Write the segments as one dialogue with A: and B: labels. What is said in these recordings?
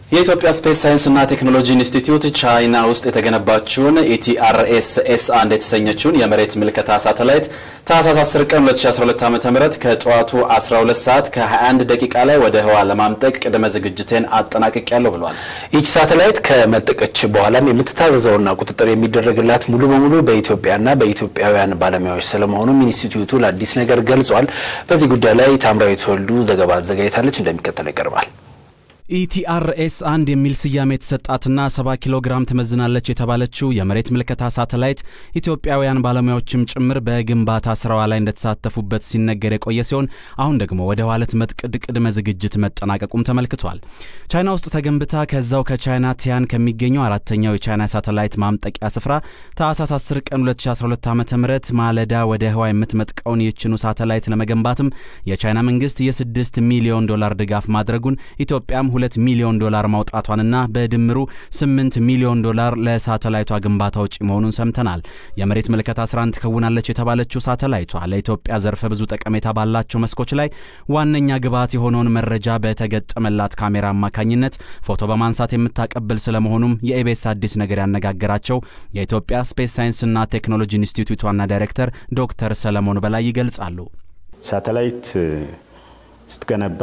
A: የኢትዮጵያ ስፔስ ሳይንስና ቴክኖሎጂ ኢንስቲትዩት ቻይና ውስጥ የተገነባችውን ኢቲአርኤስኤስ አንድ የተሰኘችውን የመሬት ምልከታ ሳተላይት ታህሳስ 10 ቀን 2012 ዓ.ም ከጠዋቱ 12 ሰዓት ከ21 ደቂቃ ላይ ወደ ህዋ ለማምጠቅ ቅድመ ዝግጅቴን አጠናቅቄያለሁ ብሏል።
B: ይች ሳተላይት ከመጠቀች በኋላም የምትታዘዘውና ቁጥጥር የሚደረግላት ሙሉ በሙሉ በኢትዮጵያና በኢትዮጵያውያን ባለሙያዎች ስለመሆኑም ኢንስቲትዩቱ ለአዲስ ነገር ገልጿል። በዚህ ጉዳይ ላይ ታምራዊት ወልዱ ዘገባ አዘጋጅታለች፣ እንደሚከተለው ይቀርባል።
A: ኢቲአርኤስ አንድ የሚል ስያሜ የተሰጣትና 70 ኪሎ ግራም ትመዝናለች የተባለችው የመሬት ምልከታ ሳተላይት ኢትዮጵያውያን ባለሙያዎችም ጭምር በግንባታ ስራዋ ላይ እንደተሳተፉበት ሲነገር የቆየ ሲሆን አሁን ደግሞ ወደ ህዋ ልትመጥቅ ቅድመ ዝግጅት መጠናቀቁም ተመልክቷል። ቻይና ውስጥ ተገንብታ ከዛው ከቻይና ቲያን ከሚገኘው አራተኛው የቻይና ሳተላይት ማምጠቂያ ስፍራ ታህሳስ 10 ቀን 2012 ዓ ም ማለዳ ወደ ህዋ የምትመጥቀውን ይህችኑ ሳተላይት ለመገንባትም የቻይና መንግስት የ6 ሚሊዮን ዶላር ድጋፍ ማድረጉን ኢትዮጵያም ሁለት ሚሊዮን ዶላር ማውጣቷንና በድምሩ ስምንት ሚሊዮን ዶላር ለሳተላይቷ ግንባታ ውጪ መሆኑን ሰምተናል። የመሬት ምልከታ ስራን ትከውናለች የተባለችው ሳተላይቷ ለኢትዮጵያ ዘርፈ ብዙ ጠቀሜታ ባላቸው መስኮች ላይ ዋነኛ ግብዓት የሆነውን መረጃ በተገጠመላት ካሜራ አማካኝነት ፎቶ በማንሳት የምታቀብል ስለመሆኑም የኢቤስ አዲስ ነገር ያነጋገራቸው የኢትዮጵያ ስፔስ ሳይንስና ቴክኖሎጂ ኢንስቲትዩት ዋና ዳይሬክተር ዶክተር ሰለሞን በላይ ይገልጻሉ።
C: ሳተላይት ስትገነባ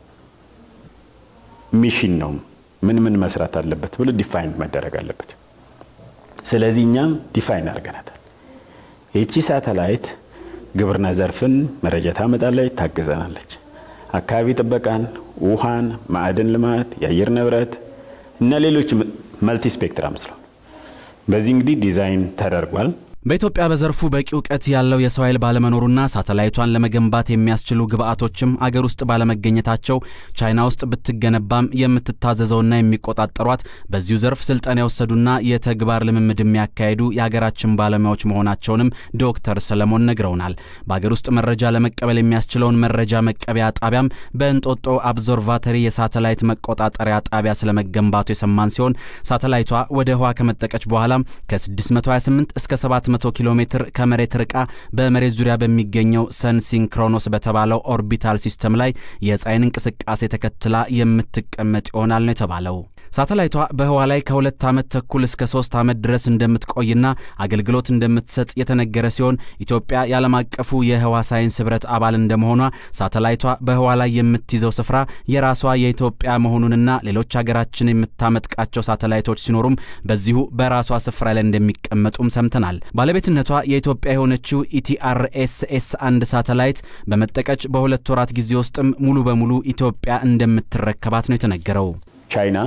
C: ሚሽን ነው። ምን ምን መስራት አለበት ብሎ ዲፋይን መደረግ አለበት። ስለዚህ እኛም ዲፋይን አድርገናታል። ይቺ ሳተላይት ግብርና ዘርፍን መረጃ ታመጣለች፣ ታግዘናለች። አካባቢ ጥበቃን፣ ውሃን፣ ማዕድን ልማት፣ የአየር ንብረት እና ሌሎች መልቲ ስፔክትራም ስለሆነ በዚህ እንግዲህ ዲዛይን ተደርጓል።
A: በኢትዮጵያ በዘርፉ በቂ እውቀት ያለው የሰው ኃይል ባለመኖሩና ሳተላይቷን ለመገንባት የሚያስችሉ ግብአቶችም አገር ውስጥ ባለመገኘታቸው ቻይና ውስጥ ብትገነባም የምትታዘዘውና የሚቆጣጠሯት በዚሁ ዘርፍ ስልጠና የወሰዱና የተግባር ልምምድ የሚያካሄዱ የሀገራችን ባለሙያዎች መሆናቸውንም ዶክተር ሰለሞን ነግረውናል። በአገር ውስጥ መረጃ ለመቀበል የሚያስችለውን መረጃ መቀበያ ጣቢያም በእንጦጦ አብዞርቫተሪ የሳተላይት መቆጣጠሪያ ጣቢያ ስለመገንባቱ የሰማን ሲሆን ሳተላይቷ ወደ ህዋ ከመጠቀች በኋላም ከ628 እስከ 700 100 ኪሎ ሜትር ከመሬት ርቃ በመሬት ዙሪያ በሚገኘው ሰን ሲንክሮኖስ በተባለው ኦርቢታል ሲስተም ላይ የፀሐይን እንቅስቃሴ ተከትላ የምትቀመጥ ይሆናል ነው የተባለው። ሳተላይቷ በህዋ ላይ ከሁለት ዓመት ተኩል እስከ ሶስት ዓመት ድረስ እንደምትቆይና አገልግሎት እንደምትሰጥ የተነገረ ሲሆን ኢትዮጵያ የዓለም አቀፉ የህዋ ሳይንስ ህብረት አባል እንደመሆኗ ሳተላይቷ በህዋ ላይ የምትይዘው ስፍራ የራሷ የኢትዮጵያ መሆኑንና ሌሎች ሀገራችን የምታመጥቃቸው ሳተላይቶች ሲኖሩም በዚሁ በራሷ ስፍራ ላይ እንደሚቀመጡም ሰምተናል። ባለቤትነቷ የኢትዮጵያ የሆነችው ኢቲአርኤስኤስ አንድ ሳተላይት በመጠቀች በሁለት ወራት ጊዜ ውስጥም ሙሉ በሙሉ ኢትዮጵያ እንደምትረከባት ነው የተነገረው።
C: ቻይና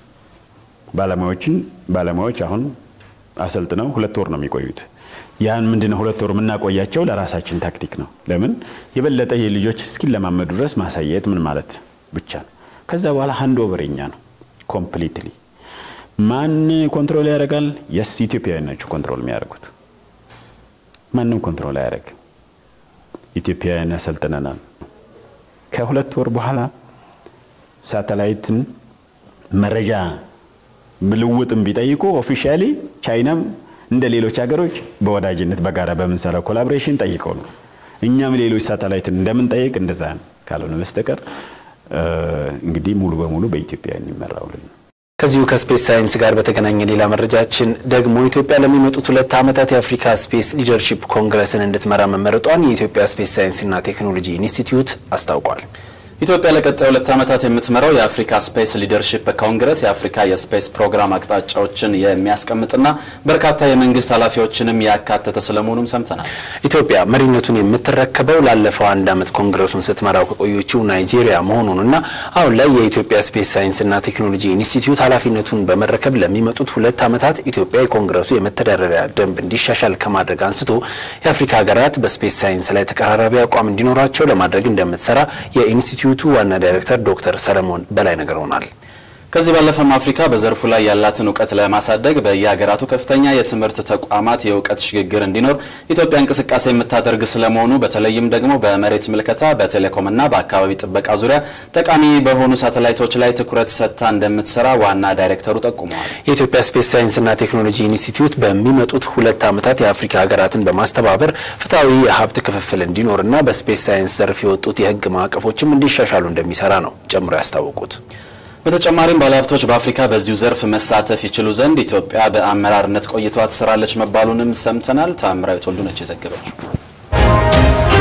C: ባለሙያዎችን ባለሙያዎች አሁን አሰልጥነው ሁለት ወር ነው የሚቆዩት። ያን ምንድነው ሁለት ወር የምናቆያቸው ለራሳችን ታክቲክ ነው። ለምን የበለጠ የልጆች እስኪለማመዱ ድረስ ማሳየት ምን ማለት ብቻ ነው። ከዛ በኋላ ሃንድ ኦቨር የኛ ነው ኮምፕሊትሊ። ማን ኮንትሮል ያደርጋል? የስ ኢትዮጵያውያን ናቸው ኮንትሮል የሚያደርጉት። ማንም ኮንትሮል አያደርግም። ኢትዮጵያውያን ያሰልጥነናል። ከሁለት ወር በኋላ ሳተላይትን መረጃ ልውጥም ቢጠይቁ ኦፊሻሊ ቻይናም እንደ ሌሎች ሀገሮች በወዳጅነት በጋራ በምንሰራው ኮላቦሬሽን ጠይቀው ነው። እኛም ሌሎች ሳተላይትን እንደምንጠይቅ እንደዛ ነው። ካልሆነ በስተቀር እንግዲህ ሙሉ በሙሉ በኢትዮጵያ የሚመራውልን ነው።
B: ከዚሁ ከስፔስ ሳይንስ ጋር በተገናኘ ሌላ መረጃችን ደግሞ ኢትዮጵያ ለሚመጡት ሁለት ዓመታት የአፍሪካ ስፔስ ሊደርሺፕ ኮንግረስን እንድትመራ መመረጧን የኢትዮጵያ ስፔስ ሳይንስና ቴክኖሎጂ ኢንስቲትዩት አስታውቋል።
A: ኢትዮጵያ ለቀጣይ ሁለት ዓመታት የምትመራው የአፍሪካ ስፔስ ሊደርሺፕ ኮንግረስ የአፍሪካ የስፔስ ፕሮግራም አቅጣጫዎችን የሚያስቀምጥና በርካታ የመንግስት ኃላፊዎችንም ያካተተ ስለመሆኑም ሰምተናል።
B: ኢትዮጵያ መሪነቱን የምትረከበው ላለፈው አንድ ዓመት ኮንግረሱን ስትመራው ከቆየችው ናይጄሪያ መሆኑንና አሁን ላይ የኢትዮጵያ ስፔስ ሳይንስና ቴክኖሎጂ ኢንስቲትዩት ኃላፊነቱን በመረከብ ለሚመጡት ሁለት ዓመታት ኢትዮጵያ የኮንግረሱ የመተዳደሪያ ደንብ እንዲሻሻል ከማድረግ አንስቶ የአፍሪካ ሀገራት በስፔስ ሳይንስ ላይ ተቀራራቢ አቋም እንዲኖራቸው ለማድረግ እንደምትሰራ የኢንስቲትዩቱ ዋና ዳይሬክተር ዶክተር ሰለሞን በላይ ነግረውናል።
A: ከዚህ ባለፈም አፍሪካ በዘርፉ ላይ ያላትን እውቀት ለማሳደግ በየሀገራቱ ከፍተኛ የትምህርት ተቋማት የእውቀት ሽግግር እንዲኖር ኢትዮጵያ እንቅስቃሴ የምታደርግ ስለመሆኑ በተለይም ደግሞ በመሬት ምልከታ፣ በቴሌኮምና በአካባቢ ጥበቃ ዙሪያ ጠቃሚ በሆኑ ሳተላይቶች ላይ ትኩረት ሰጥታ እንደምትሰራ ዋና ዳይሬክተሩ ጠቁመዋል።
B: የኢትዮጵያ ስፔስ ሳይንስና ቴክኖሎጂ ኢንስቲትዩት በሚመጡት ሁለት ዓመታት የአፍሪካ ሀገራትን በማስተባበር ፍትሐዊ የሀብት ክፍፍል እንዲኖርና በስፔስ ሳይንስ ዘርፍ የወጡት የሕግ ማዕቀፎችም እንዲሻሻሉ እንደሚሰራ ነው ጨምሮ ያስታወቁት።
A: በተጨማሪም ባለሀብቶች በአፍሪካ በዚሁ ዘርፍ መሳተፍ ይችሉ ዘንድ ኢትዮጵያ በአመራርነት ቆይቷ ትሰራለች መባሉንም ሰምተናል። ታምራዊት ወልዱ ነች የዘገበችው።